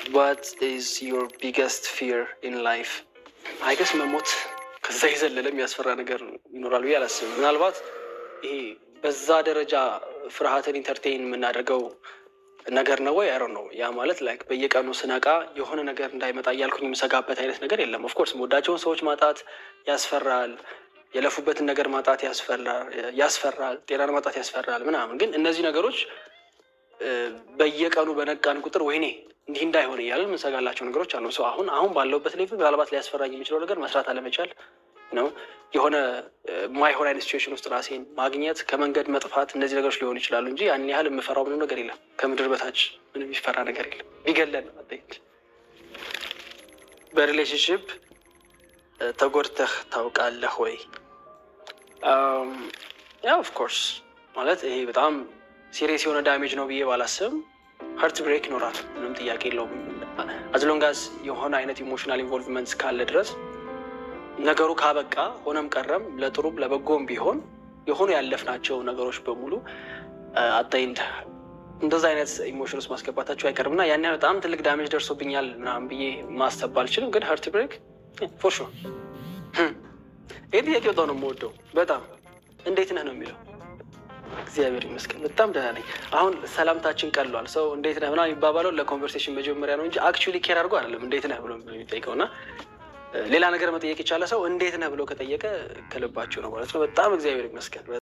ዋት ኢዝ ዮር ቢገስት ፊር ኢን ላይፍ? አይገስ መሞት ከዛ የዘለለ የሚያስፈራ ነገር ይኖራል ብዬ አላስብም። ምናልባት ይሄ በዛ ደረጃ ፍርሃትን ኢንተርቴይን የምናደርገው ነገር ነው ወይ አይሮ ነው። ያ ማለት ላይክ በየቀኑ ስነቃ የሆነ ነገር እንዳይመጣ እያልኩኝ የምሰጋበት አይነት ነገር የለም። ኦፍኮርስ የምወዳቸውን ሰዎች ማጣት ያስፈራል። የለፉበትን ነገር ማጣት ያስፈራል። ጤናን ማጣት ያስፈራል ምናምን። ግን እነዚህ ነገሮች በየቀኑ በነቃን ቁጥር ወይኔ እንዲህ እንዳይሆን እያለን የምንሰጋላቸው ነገሮች አሉ። ሰው አሁን አሁን ባለውበት ሌቭል ምናልባት ሊያስፈራኝ የሚችለው ነገር መስራት አለመቻል ነው። የሆነ ማይሆን አይነት ሲቹዌሽን ውስጥ ራሴን ማግኘት፣ ከመንገድ መጥፋት፣ እነዚህ ነገሮች ሊሆኑ ይችላሉ እንጂ ያን ያህል የምፈራው ምንም ነገር የለም። ከምድር በታች ምንም የሚፈራ ነገር የለም። ቢገለን በሪሌሽንሽፕ ተጎድተህ ታውቃለህ ወይ? ያ ኦፍኮርስ ማለት ይሄ በጣም ሲሪየስ የሆነ ዳሜጅ ነው ብዬ ባላስብም ሀርት ብሬክ ይኖራል። ምንም ጥያቄ የለውም። አዝሎንጋዝ የሆነ አይነት ኢሞሽናል ኢንቮልቭመንት ካለ ድረስ ነገሩ ካበቃ ሆነም ቀረም ለጥሩም ለበጎም ቢሆን የሆኑ ያለፍናቸው ነገሮች በሙሉ አጣይንድ እንደዛ አይነት ኢሞሽን ውስጥ ማስገባታቸው አይቀርም እና ያን ያህል በጣም ትልቅ ዳሜጅ ደርሶብኛል ምናምን ብዬ ማሰብ አልችልም። ግን ሀርት ብሬክ ፎር ሹር። ይህ ጥያቄ በጣም ነው የምወደው። በጣም እንዴት ነህ ነው የሚለው እግዚአብሔር ይመስገን በጣም ደህና ነኝ። አሁን ሰላምታችን ቀሏል። ሰው እንዴት ነህ ምናምን የሚባባለው ለኮንቨርሴሽን መጀመሪያ ነው እንጂ አክቹዋሊ ኬር አድርጎ አይደለም እንዴት ነህ ብሎ የሚጠይቀው እና ሌላ ነገር መጠየቅ የቻለ ሰው እንዴት ነህ ብሎ ከጠየቀ ከልባቸው ነው ማለት ነው። በጣም እግዚአብሔር ይመስገን።